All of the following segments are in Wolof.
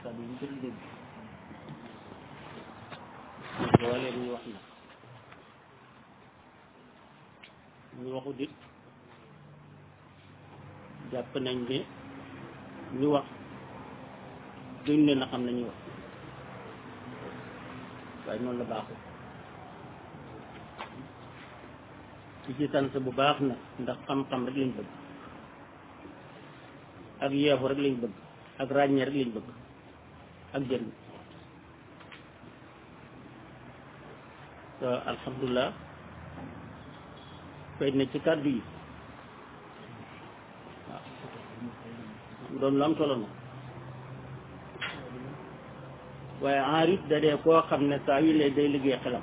kàddu yi ñu ko dégg loolee ñu wax na ñu waxu dit jàpp nañ ne ñu wax duñ leen a xam nañu wax waaye noonu la baaxul ci ci sant bu baax nag ndax xam-xam rek lañ bëgg ak yeexu rek lañ bëgg ak ràññee rek lañ bëgg ak jëriñ te alhamdulilah fay na ci kàddu yi waaw doon lu am solo na waaye enrit da dee koo xam ne saa yu lee day liggéey xelam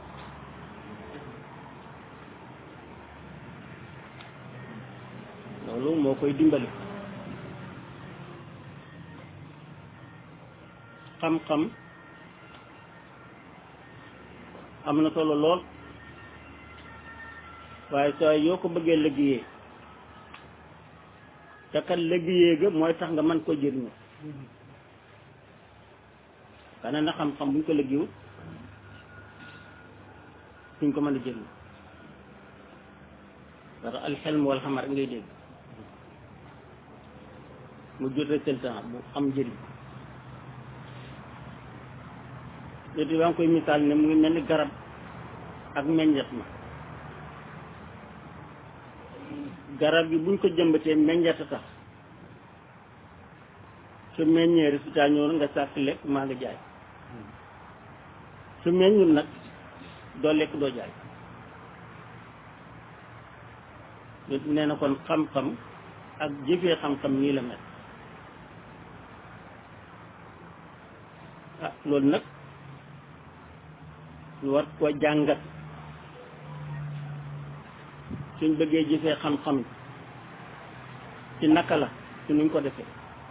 loolu moo koy dimbali xam-xam am na solo lool waaye saa yoo ko bëggee liggéeyee te kat liggéeyee ga mooy tax nga mën koo jëriñoo kana na xam-xam buñ ko liggéeyul suñ ko mën a jëriñoo parce que alxelm wal xamar ngay dégg mu jot résultat bu am njëriñ léegi yaa ngi koy misaal ne mu ngi mel ni garab ak meññet ma garab gi buñ ko jëmbatee meññet a tax su meññee résultat ñëw nga sàkk lekk maa nga jaay su meññul nag doo lekk doo jaay léegi nee na kon xam-xam ak jëfee xam-xam nii la mel ah loolu nag ñu war koo jàngat suñ bëggee jëfee xam-xam ci naka la ci nuñ ko defee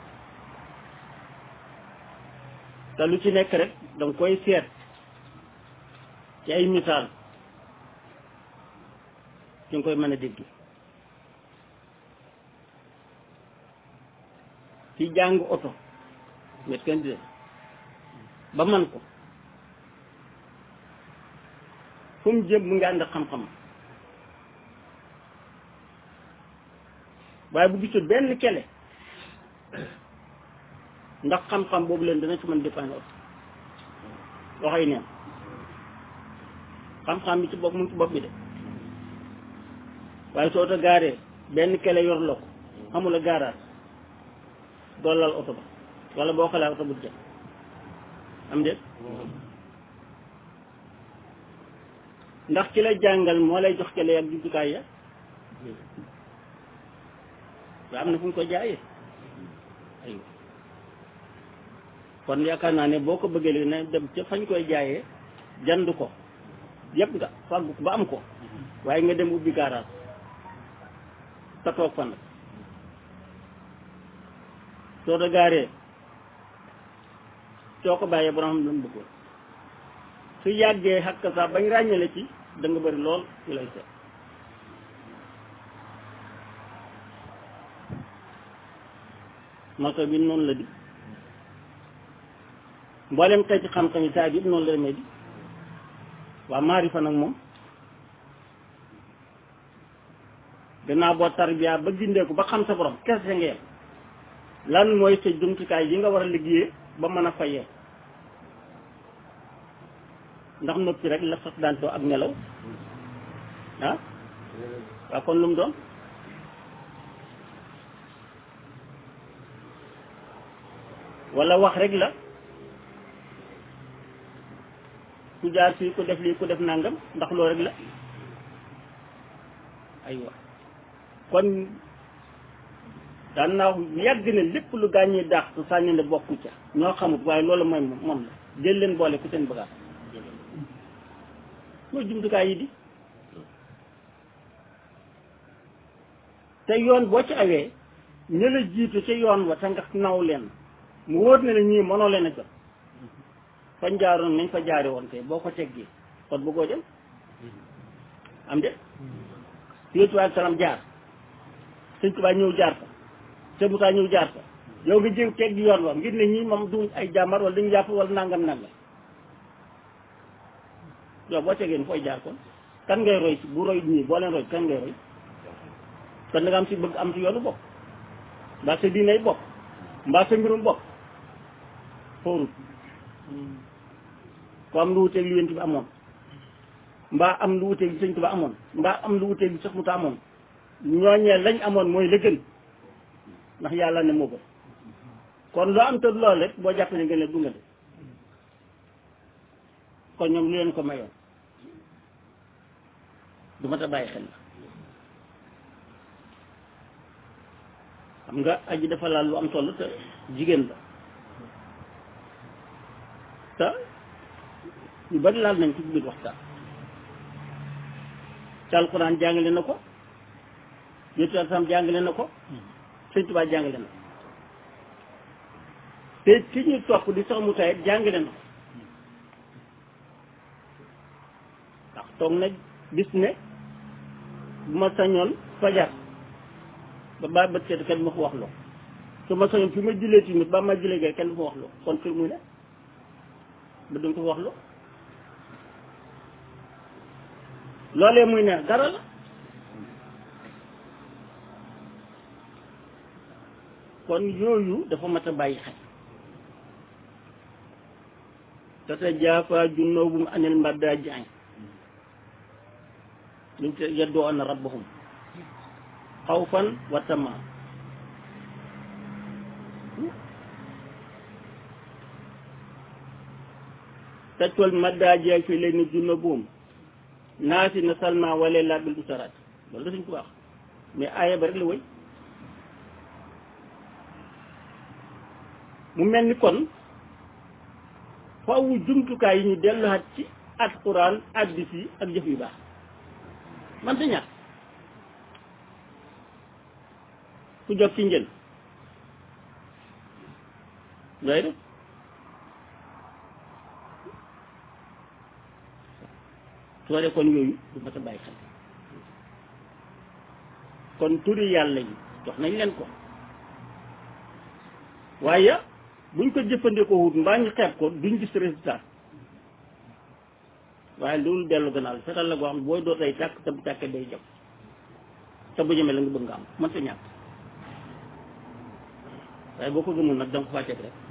te lu ci nekk rek danga koy seet ci ay misaal ci nga koy mën a dégg ci jàng oto met kenn di ba man ko fu mu jëm mu ngi ànd xam-xam waaye bu gisul benn kele ndax xam-xam boobu leen dana ci mën dépendre oto waxoy neen xam-xam bi ci bopp mu ngi ci bopp bi de waaye soo oto gaaree benn kele yor la ko amul a gaaraat doolal oto ba wala boo xalaat oto bu jëm am déet ndax ki la jàngal moo lay jox kele ak jumtukaay ya waaye am na fu ñu ko jaayee aywa kon yaakaar naa ne boo ko bëggee léegi ne dem ca fañ koy jaayee jand ko yëpp nga fàggu ko ba am ko waaye nga dem ubbi garage sa toog fan soo da gaaree soo ko bàyyee borom xam lu mu bëggoon su yàggee xakk sax bañ ràññale ci da nga bëri lool ci lay seet moto bi noonu la di mboolem xeeti xam-xam yi saa bi yëpp noonu la demee di waa maarifa nag moom gannaaw boo tarbiya ba gindeeku ba xam sa borom kese nga yem lan mooy sa jumtukaay yi nga war a liggéeyee ba mën a fayee ndax noppi rek la sax daan too ak nelaw ah waa kon lu mu doon wala wax rek la ku jaar fii ku def lii ku def nangam ndax loolu rek la aywa kon daan naa wax yàgg na lépp lu gaañee daax su sànni ne bokku ca ñoo xamut waaye loolu mooy moom la jël leen boole ku seen bagaas mooy jumtukaay yi di te yoon boo ci awee ña la jiitu ca yoon wa te nga naw leen mu wóor na ne ñii mënoo leen a jot fañ jaaroon nañ fa jaare woon tey boo ko teggee kon bëggoo dem am de yooyu tubaab salaam jaar sëñ Tuubaa ñëw jaar fa sëñ Musaa ñëw jaar fa yow nga jëw teg yoon wa ngir ne ñii moom du ay jàmbar wala dañu jàpp wala nangam nangam yow boo tegee fooy jaar kon kan ngay roy si bu roy ñii boo leen roy kan ngay roy kon da nga am si bëgg am si yoonu bopp mbaa sa diinay bopp mbaa sa mbirum bopp xoorut ko am lu wuteeg li yent bi amoon mbaa am lu wuteeg li sëñ Tuba amoon mbaa am lu wuteeg li sax mu ta amoon ñooñee lañ amoon mooy la gën ndax yàlla ne moo gën kon loo am te lool rek boo jàpp ne gën leen du nga de kon ñoom lu leen ko mayoon du ma ta bàyyi xel la xam nga aji dafa laal lu am solo te jigéen la te ñu bari laal nañ ci biir waxtaan te alxuraan jàngale na ko yétu sam jàngale na ko sëñ Tuubaa jàngale na ko te ci ñu topp di sax mu tayet jàngale na ko ndax toog na gis ne bu ma sañoon fajar ba ba bët seet kenn du ma ko wax loo su ma sañoon fi ma jullee tamit ba ma jullee gay kenn du ma wax loo kon fi muy ne ba duñ ko wax loo loolee muy ne dara la kon yooyu dafa mat a bàyyi xel tatajaafaa junuubuhum anil madaaji' luñ te yad'uuna rabbahum xawfan wa tamaa tajwal madaaji' fi layli junuubuhum naasi na salma wala laa bil usaraat loolu da suñ ko wax mais aaya ba rek la wëy mu mel ni kon faawu jumtukaay yi ñu delluwaat ci alxuraan hadiis yi ak jëf yu baax man ta ñàkk ku jot ci njël looy def soo dee kon yooyu du mat a bàyyi xel kon turi yàlla yi jox nañ leen ko waaye buñ ko jëfandikoo wut mbaa ñu xeeb ko duñ gis résultat waaye loolu dellu gannaaw fetal la goo xam ne booy doot ay tàkk te bu tàkkee day jëm te bu jëmee la nga bëgg nga am mënta ñàkk waaye boo ko gëmul nag danga ko faa teg rek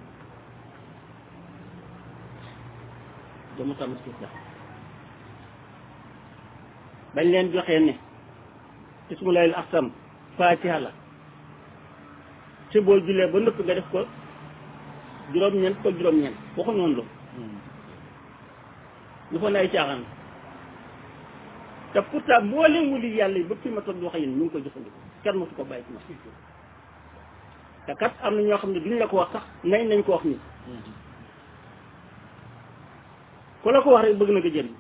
jëmu tam suuf la bañ leen joxee ne ismulayil axsam faatiha la ci boo julee ba nëpp nga def ko juróom-ñeent ko juróom-ñeent waxu noonu la ñu fa ne ay caaxaan te pourtant mboolem wuli yàlla yi ba fi ma toog di wax yéen ñu ngi koy jëfandikoo kenn mosu ko bàyyi ci ma te kat am na ñoo xam ne duñ la ko wax sax nañ nañ ko wax nii ku la ko wax rek bëgg na nga jëriñ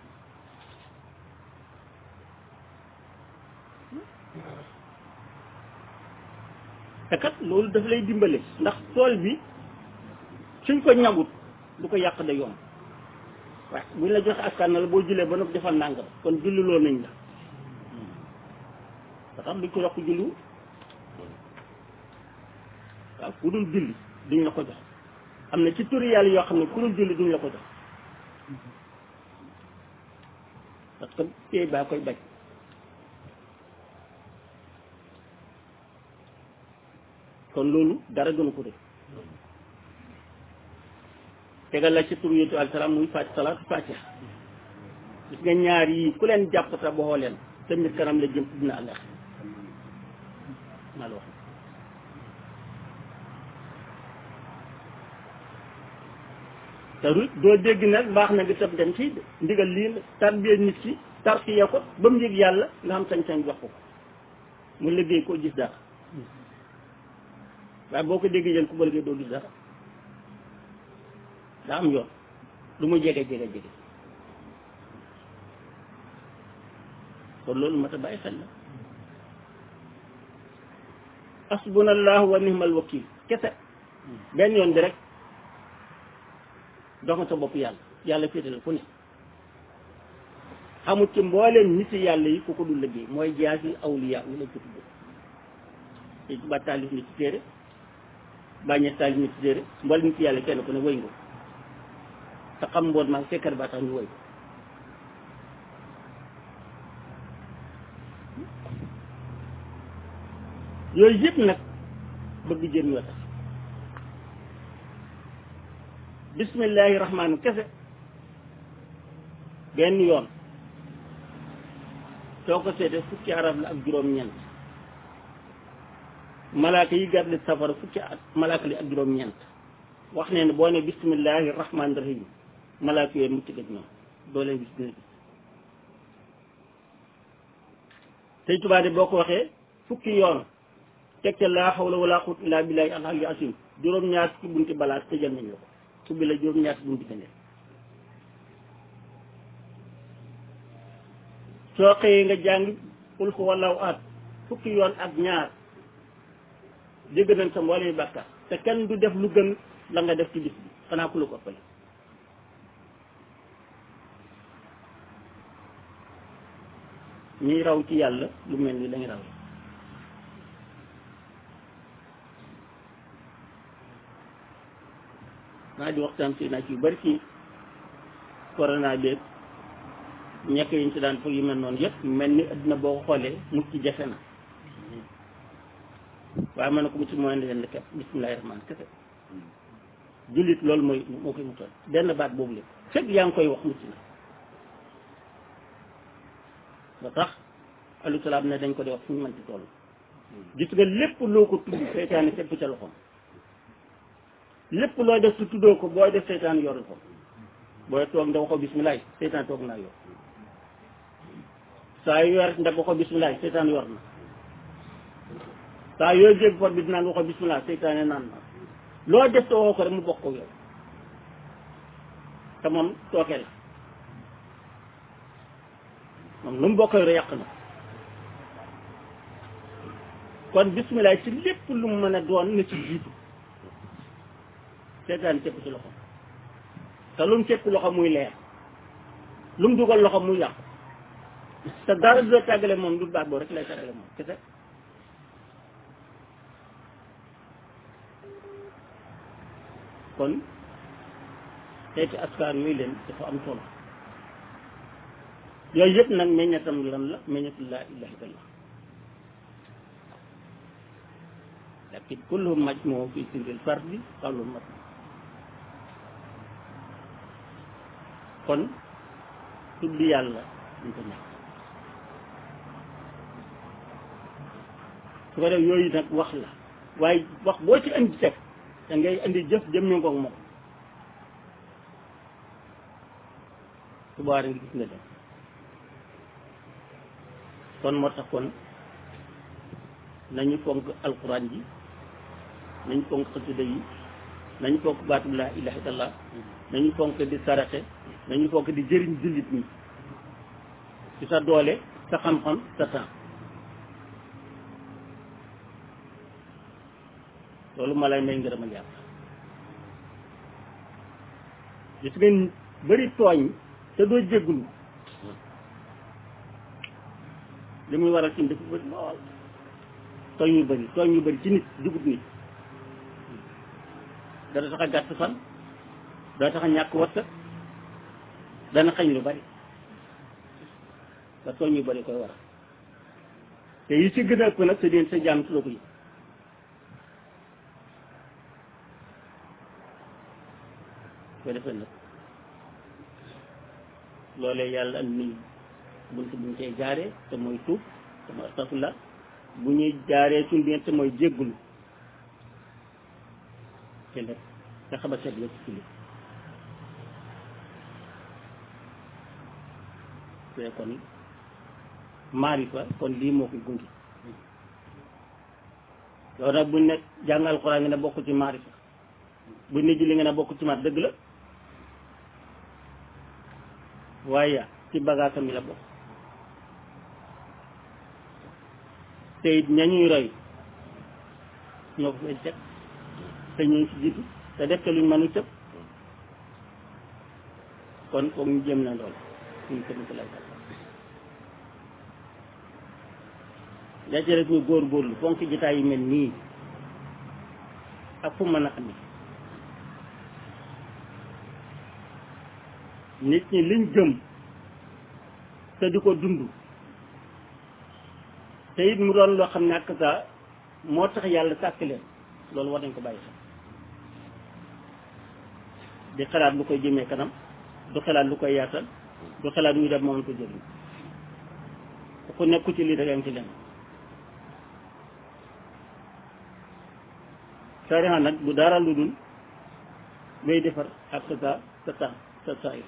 te kat loolu daf lay dimbale ndax tool bi suñ ko ñagut du ko yàq da yomb waaye buñ la joxe askan na la boo jullee ba noppi defal nàngam kon julliloo nañ la ba tax duñ ko yokk julliwu waaw ku dul julli duñ la ko jox am na ci turi yàlla yoo xam ne ku dul julli duñ la ko jox parce que tey baa koy bañ kon loolu dara gënu ko def tegal la ci tur yétu alsalaam muy fàcc salaatu fatiha gis nga ñaar yi ku leen jàpp sa boxoo leen sa mbir kanam la jëm dina àllax maa la wax te doo dégg nag baax na nga tëb dem ci ndigal lii la tarbiya nit ki tarxiya ko ba mu yëg yàlla nga xam sañ-sañ jox ko mu liggéey ko gis dara waaye boo ko déggee jël ku ba liggéey doo gis dara daa am yoon lu mu jege jege jege kon loolu mat a bàyyi xel la asbunallahu wa nihmal wakil kese benn yoon bi rek dox nga sa bopp yàlla yàlla féete la fu ne xamut ci mbooleem nit yàlla yi ku ko dul liggéey mooy jaasi awliya wu lañ ko tudd te ba taalif ni ci téere bàññee taal ñu ci déere mbal nit yàlla kenn ku ne wëy nga te xam mboot maag fekkar ba tax ñu wëy yooyu yëpp nag bëgg jëriñ la tax bismillahi rahmaani kese benn yoon soo ko seetee fukki arab la ak juróom-ñeent malaaka yi gàddu safara fukki at malaaka li ak juróom-ñeent wax ne ne boo ne bismillahi rahmaani rahim malaaka yooyu mucc gëj ñoom doo leen gis dina gis tey tubaab de boo ko waxee fukki yoon teg ca laa xawla wala quwwata illa billahi al-ali asim juróom-ñaar fukki bunti balaa tëjal nañ la ko subbi la juróom-ñaar fukki bunti gëneel soo xëyee nga jàng qul huwallahu ahad fukki yoon ak ñaar jégg nañ sa mboolem bàkkaar te kenn du def lu gën la nga def ci bis bi xanaa ku la ko ëppale ñuy raw ci yàlla lu mel ni lañ raw maa di waxtaan si naa ci yu bari ci corona beeg ñekk yiñ ci daan foog yu mel noonu yëpp mel ni adduna boo ko xoolee mucc ci jafe na waaye mën na ko mucc mooy ne leen kepp bismillahi rahmaan kese jullit loolu mooy moo koy muccal benn baat boobu lépp fekk yaa ngi koy wax mucc na ba tax alayhi salaam ne dañ ko di wax fu ñu mën ci toll gis nga lépp loo ko tudd seytaane fekk ca loxoom lépp looy def su tuddoo ko booy def seytaan yor ko booy toog nda waxoo bismillahi seytaan toog naa yor saa yu yor nda waxoo bismillahi seytaan yor na saa yoo jég pot bi dinaan waxoo bismillah seytaane naan na loo def te woo ko rek mu bokk ko yow te moom tooke la moom lu mu bokk rek yàq na kon bismillah ci lépp lu mu mën a doon na ci jiitu seytaane cëpp ci loxo te lu mu cëpp loxo muy leer lu mu dugal loxo muy yàqu te dara du la tàggale moom du baat boo rek lay tàggale moom kese kon xeeti askar yooyu leen dafa am solo yooyu yëpp nag meññatam lan la meññatu laa ilaha illallah lakin kullu majmuu fi sirril fardi qawlul mat kon tudd yàlla duñ ko ñàkk su ko def yooyu nag wax la waaye wax boo ci indi teg da ngay indi jëf jëm ñu ngoog moom su boobaa nga gis nga dem kon moo tax kon nañu fonk alquran ji nañu fonk xasida yi nañu fonk baatu laa ilaha illallah nañu fonk di saraxe nañu fonk di jëriñ jullit ñi ci sa doole sa xam-xam sa temps loolu ma lay may ngërëmal yàlla gis ngeen bëri tooñ te doo jéggulu li muy waral ci dafa bëri lool tooñ yu bëri tooñ yu bëri ci nit jugut nit dana tax a gàtt fan dana tax a ñàkk wërsëg dana xañ lu bëri te tooñ yu bëri koy waral te yi ci gën a ëpp nag sa deen sa jaam su la ko yëg ko defee nag loolee yàlla am ni bunt buñ koy jaaree te mooy tuub te mooy astafurlah bu ñuy jaaree suñ biir te mooy jéggulu te nag nga xam a seet la ci julli te kon maarifa kon lii moo koy gungi loolu nag buñ ne jàng alxuraan nga ne bokk ci maarifa buñ ne julli nga ne bokk ci mat dëgg la waaye ci bagaasam yi la bokk te it ñañuy roy ñoo ko fay teg te ñoo ci jiitu te def te luñ mënu tëb kon foog ñu jëm na lool suñ ko ko lay la ci rek ñu góor góorlu fonk jitaay yi mel nii ak fu mën a amee nit ñi liñ gëm te di ko dund te it mu doon loo xam ne ak saa moo tax yàlla sàkk leen loolu war nañ ko bàyyi xel di xalaat lu koy jëmee kanam du xalaat lu koy yaatal du xalaat ñu def moom ko jëriñ ku nekku ci lii da nga ci leen sariya nag bu dara lu dul ngay defar ak sa sa sa sa sa saay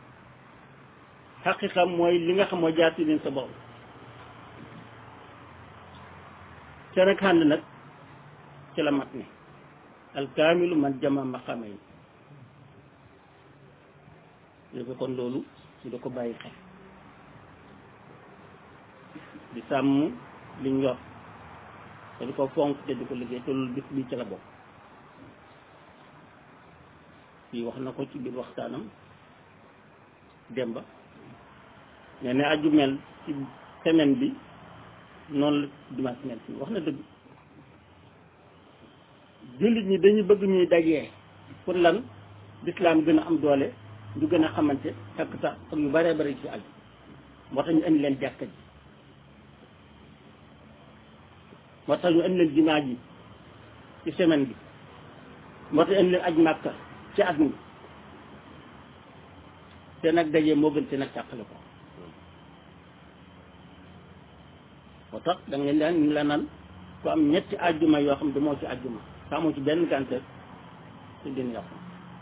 xaqiqa mooy li nga xam mooy jaar ci leen sa bopp ca rek xànd nag ci la mat ne alkaamilu man jama maqaama yi léegi kon loolu su da ko bàyyi xel di sàmm liñ yor te di ko fonk te di ko liggéey te loolu bis bi ci la bokk fii wax na ko ci biir waxtaanam demba nee na aju mel ci semaine bi noonu la dimanche mel fii wax na dëgg jullit ñi dañu bëgg ñuy dajee pour lan lislaam gën a am doole ñu gën a xamante ak sax ak yu bëree bëri ci aju moo tax ñu indi leen jàkka ji moo tax ñu indi leen jumaa ji ci semaine bi moo tax indi leen aj màkka ci at mi te nag dajee moo gën te nag càqale ko moo tax da nga leen ñu la naan ku am ñetti àjjuma yoo xam ne moo ci àjjuma te amoo ci benn gàncax te dina yàqu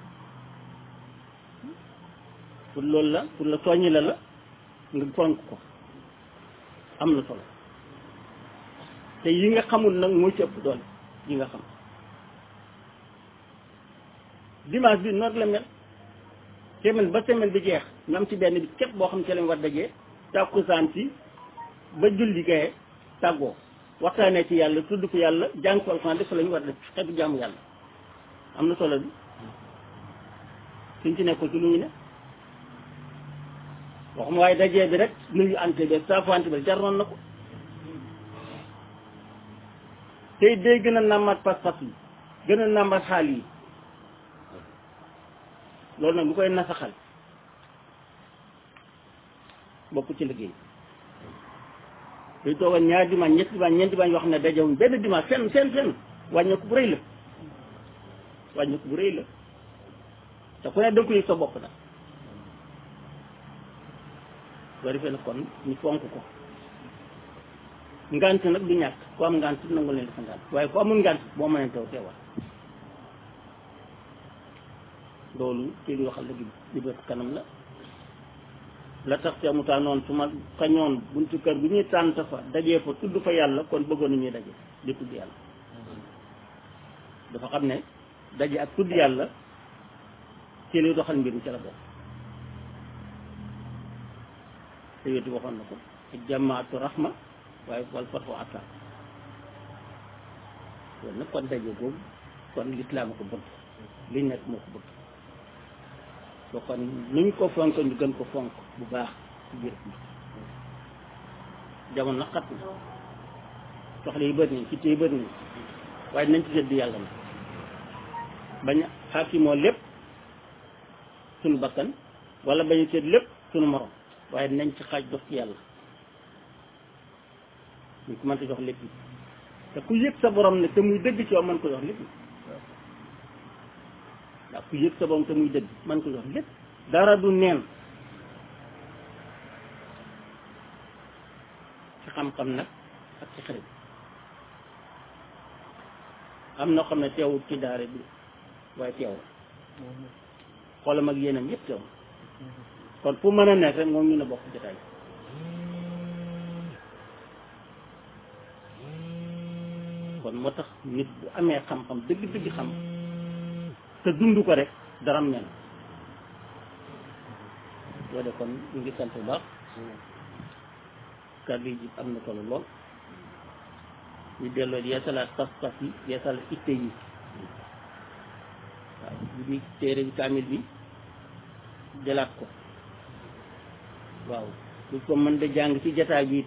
pour loolu la pour la soññi la la nga fonk ko am na solo te yi nga xamul nag moo ci ëpp doole yi nga xam dimanche bi noonu la mel semaine ba semaine bi jeex ñu am ci benn bi képp boo xam ci lañ war dajee tàkkusaan si ba julli gaye tàggoo waxtaanee ci yàlla tudd ko yàlla jàng ko alxuraan def la ñu war def xeetu jaamu yàlla am na solo bi suñ ci nekkul ci lu ñu ne waxuma waaye dajee bi rek nuyu ante bi saafante bi jaroon na ko tey day gën a nàmmaat pas-pas yi gën a nàmmaat xaal yi loolu nag lu koy nasaxal bokk ci liggéey day toogal ñaari dimanche ñetti dimanche ñeenti dimanche yoo xam ne dajewuñ benn dimanche fenn fenn fenn wàññeeku bu rëy la wàññeeku bu rëy la te ku ne danga ko yëg sa bopp nag boo defee nag kon ñu fonk ko ngant nag du ñàkk ku am ngant nangu leen dafa ngant waaye ku amul ngant boo mënee teew teewal loolu ci li waxal léegi li bët kanam la la tax te mu tànnoon su ma kañoon buntu kër bu ñuy tànt fa dajee fa tudd fa yàlla kon bëggoon nañuy daje di tudd yàlla dafa xam ne daje ak tudd yàlla ci li doxal mbir mi ci la bokk te yétu waxoon na ko jamaatu rahma waaye wal fatwa atta loolu nag kon daje boobu kon lislaam ko bëgg liñ nekk moo ko bëgg soo kon nuñ ko fonk ñu gën ko fonk bu baax ci biir bi jamono xat na soxla yi bëri nañ ci téye bëri nañ waaye nañ ci sedd yàlla na bañ xaakimoo lépp suñu bakkan wala bañ a seet lépp suñu morom waaye nañ ci xaaj dox ci yàlla ñu ko mënta jox lépp te ku yëg sa borom ne te muy dëgg ci yow mën ko jox lépp ndax ku yëg sa borom te muy dëgg mën ko jox lépp dara du neen ci xam-xam nag ak ci xarit am na xam ne teewul ci daara bi waaye teewul xoolam ak yéenam yëpp teewul kon fu mën a nekk rek moom ñu ne bokk jotaay kon moo tax nit bu amee xam-xam dëgg-dëgg xam te dund ko rek daram nen loo de kon ñu ngi sant bu baax kàddu yi am na solo lool ñu delloo yeesalaat pas-pas yi yeesalaat itte yi waaw bu di téere bi kaamil bi jëlaat ko waaw bu ko mën da jàng ci jataay bi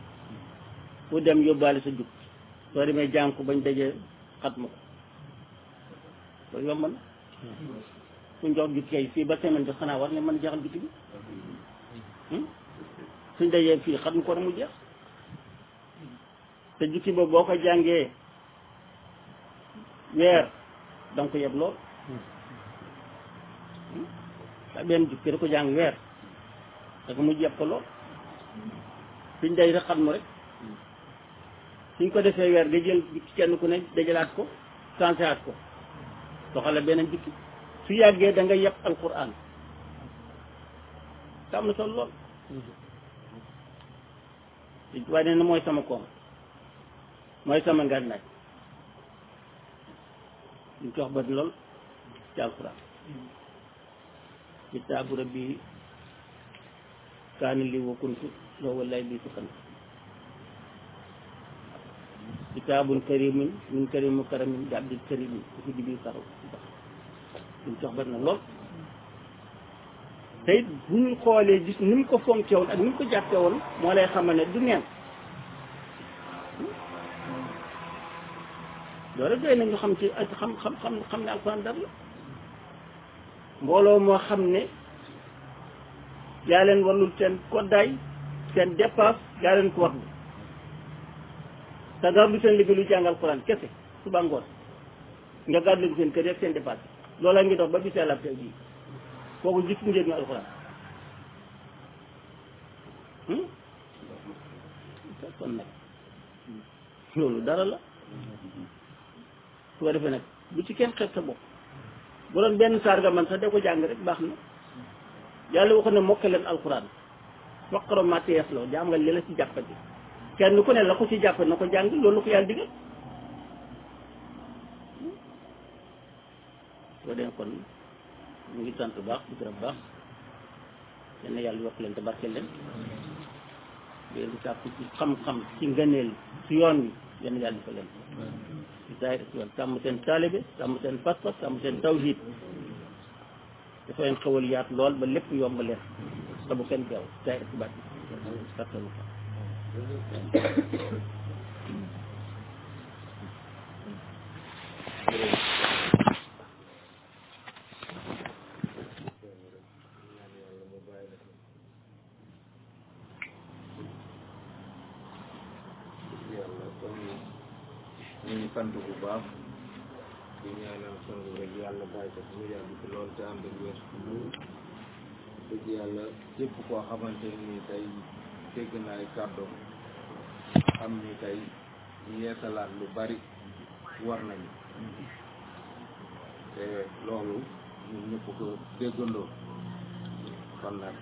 fu dem yóbbaale sa jug soo demee jàng ko bañ daje xat ma ko loolu yomb na suñ jox jukki kay fii ba semaine bi xanaa war ne mën jeexal jukki bi suñ dajee fii xam ko na mu jeex te jukki boobu boo ko jàngee weer da nga ko yeb lool da benn jukki da ko jàng weer da ko mu yeb ko lool suñ day rek xam mu rek suñ ko defee weer nga jël jukki kenn ku ne dajalaat ko sanseaat ko doxale beneen jukki su yàggee da nga yeb alquran te am na solo lool waaye nee na mooy sama koom mooy sama ngànnaay ñu ko wax ba lool ci alquran kitaabu rabbi kaani li wa kuntu loo wallaay bii sukkan kitaabun karimin min karimu karamin bi abdil karimin su fi dibi karaw ñu ko wax ba na lool te it bu ñu xoolee gis ni mu ko fonkee woon ak ni mu ko jàppee woon moo lay xamal ne du neen loolu doy na ñu xam ci ak xam xam xam xam ne alxuraan dara la mbooloo moo xam ne yaa leen warlul seen koddaay seen dépasse yaa leen ko warlu te dara du seen liggéey lu jàng alxuraan kese suba ngoon nga gàddu leen seen kër yeeg seen dépasse loola ngi dox ba bisee la tey bii kooku gis njëriñu alxuraan kon nag loolu dara la su ko defee nag bu ci kenn xeeb sa bopp bu doon benn saar nga man sax da ko jàng rek baax na yàlla waxoon ne mokk leen alxuraan waqaro matees la jaam nga li la ci jàppati kenn ku ne la ko ci jàpp na ko jàng loolu la ko yàlla digal soo dee kon ñu ngi sant baax di gërëm baax yal na yàlla yokk leen te barkeel leen leen di sàkku ci xam-xam ci ngëneel ci yoon wi yal na yàlla di ko leen ci saay ci yoon sàmm seen taalibe sàmm seen pas-pas sàmm seen tawhid dafa leen xewal yaat lool ba lépp yomb leen te bu kenn teew saay ci baat kattanu ñu ngi sant bu baax di ñaanal sunu rek yàlla bàyyi ko mu yàgg ci lool te ànd ak wér dëgg yàlla képp koo xamante ni tey dégg na ay kàddoom xam ni tey yeesalaat lu bari war nañu te loolu ñun ñëpp ko déggandoo kon nag